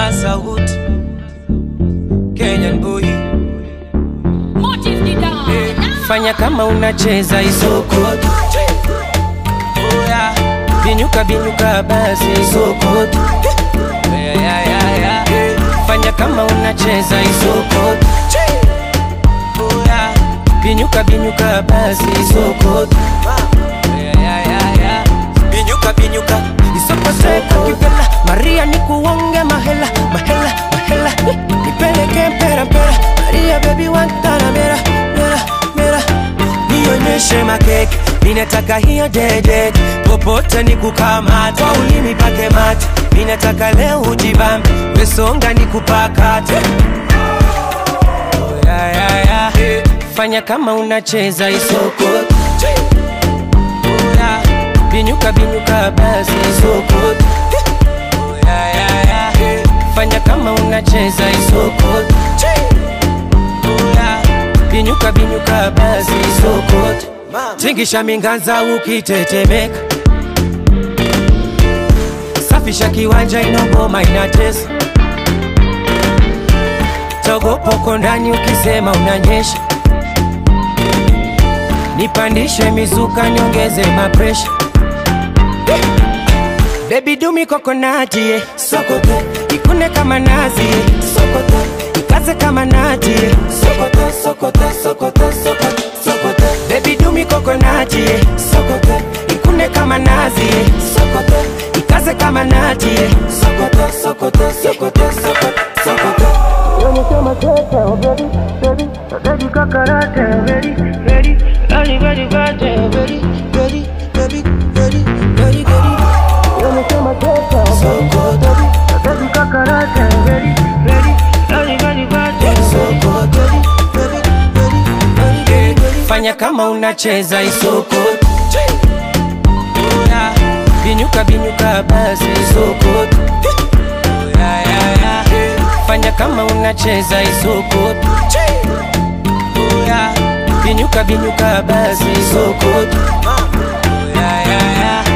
Asawood Kenyan boy Motive the dance. Fanya kama unacheza isokoto Oya Binyuka binyuka basi isokoto yeah, yeah, yeah, yeah. Fanya kama unacheza isokoto Oya Binyuka binyuka basi isokoto yeah, yeah, yeah, yeah. Binyuka binyuka isokoto kivela Maria nikuonge mahela mahela mahela Nipeleke mpera mpera Maria baby wantana mera mera mera Nionyeshe makeke Minataka hiyo dede Popote nikukamata Kwa ulimi pake mate Minataka leo ujibambe Mesonga nikupakate Oh, yeah, yeah, yeah. Fanya kama unacheza isoko Oh, yeah. Binyuka binyuka basi isoko Oh, yeah, yeah, yeah. Fanya kama unacheza isoko Oh, yeah. Binyuka binyuka basi isoko Tingisha minganza ukitetemeka Safisha kiwanja inogoma inatesa Togopoko ndani ukisema unanyesha Nipandishe mizuka nyongeze mapresha Baby dumi kokonati yeah. Sokoto Ikune kama nazi yeah. Sokoto Ikaze kama nati yeah. Sokoto Sokoto Sokoto Sokoto Sokoto Baby dumi kokonati yeah. Sokoto Ikune kama nazi yeah. Sokoto Ikaze kama nati yeah. Sokoto Sokoto Sokoto Sokoto Sokoto Yoni kama kete, oh baby, baby, oh baby kakarate, oh baby, baby, ready, ready, ready, oh baby, Ready, ready, ready, ready, ready Yoni kama kete, oh baby, Sokoto oh baby kakarate, oh baby, baby, ready, ready, ready, Sokoto Ready, ready, ready, ready, ready. Fanya kama unacheza isoko Oya, Binyuka binyuka basi isoko Oya, ya, ya. Fanya kama unacheza isoko Oya, Binyuka binyuka basi isoko Oya, ya, ya.